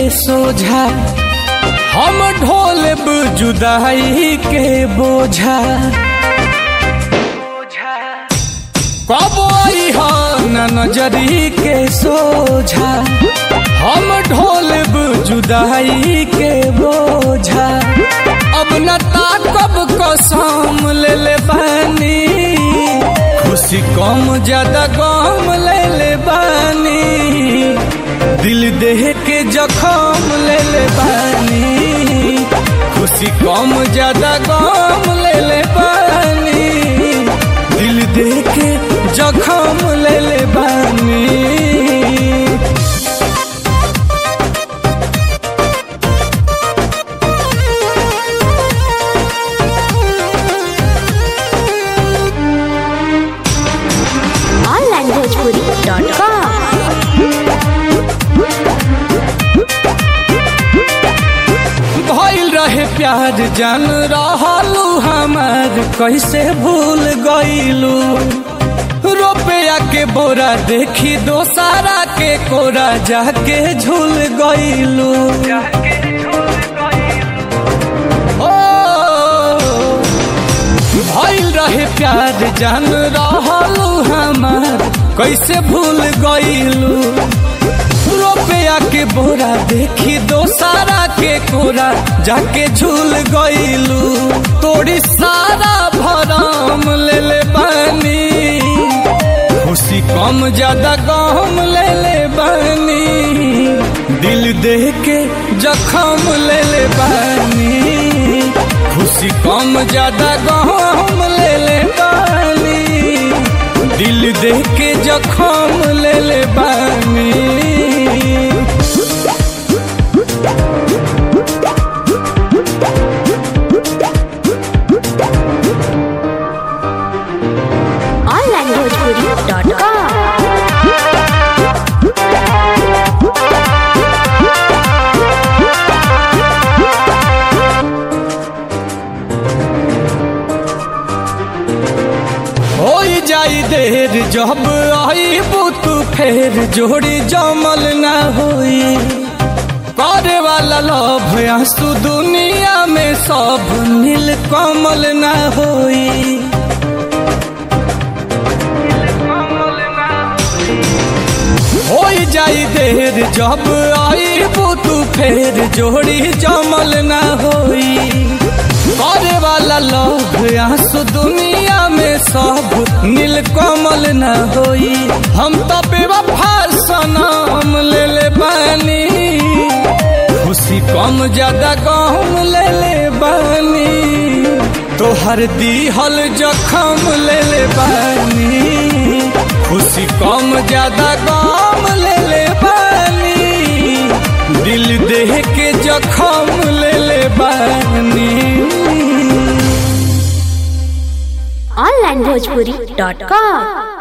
सोझा हम ढोलब जुदाई के बोझा कब आई हो न नजरी के सोझा हम ढोलब जुदाई के बोझा अब न ताकब कसम ले ले बानी खुशी कम ज्यादा गम ले ले बानी दिल देह के जखम ले ले बानी खुशी कम ज्यादा गम ले ले बानी दिल देह के जखम ले ले बानी onlinebhojpuri.com भइल रहे प्यार जान रहलू हमार कैसे भूल गईलू रुपया के बोरा देखी दोसारा के कोरा जाके झूल गईलू ओ भइल रहे प्यार जान रहलू हमार कैसे भूल गईलू रुपया के बोरा देखी दोसारा के कोरा जाके झूल गईलू तोड़ी सारा भरम ले ले बानी खुशी कम ज्यादा गम ले ले बानी दिल दे के जखम ले ले बानी खुशी कम ज्यादा गम ले ले बानी दिल दे के जखम ले ले बानी onlinebhojpuri.com हो जाई देर जब आई तू फेर जोड़ी जमल ना होई करे वाला लोभ आंसू दुनिया में सब नील कमल ना होई हो जाई देर जब आई तू फेर जोड़ी जमल ना होई करे वाला लोग आंसू दुनिया में सब नील कमल न होई हम तो बेवफा सनम ले ले बानी खुशी कम ज्यादा गम ले ले बानी तोहर दीहल जखम ले ले बानी खुशी कम ज्यादा गम ले ले बानी दिल देह के जखम ले ले बानी onlinebhojpuri.com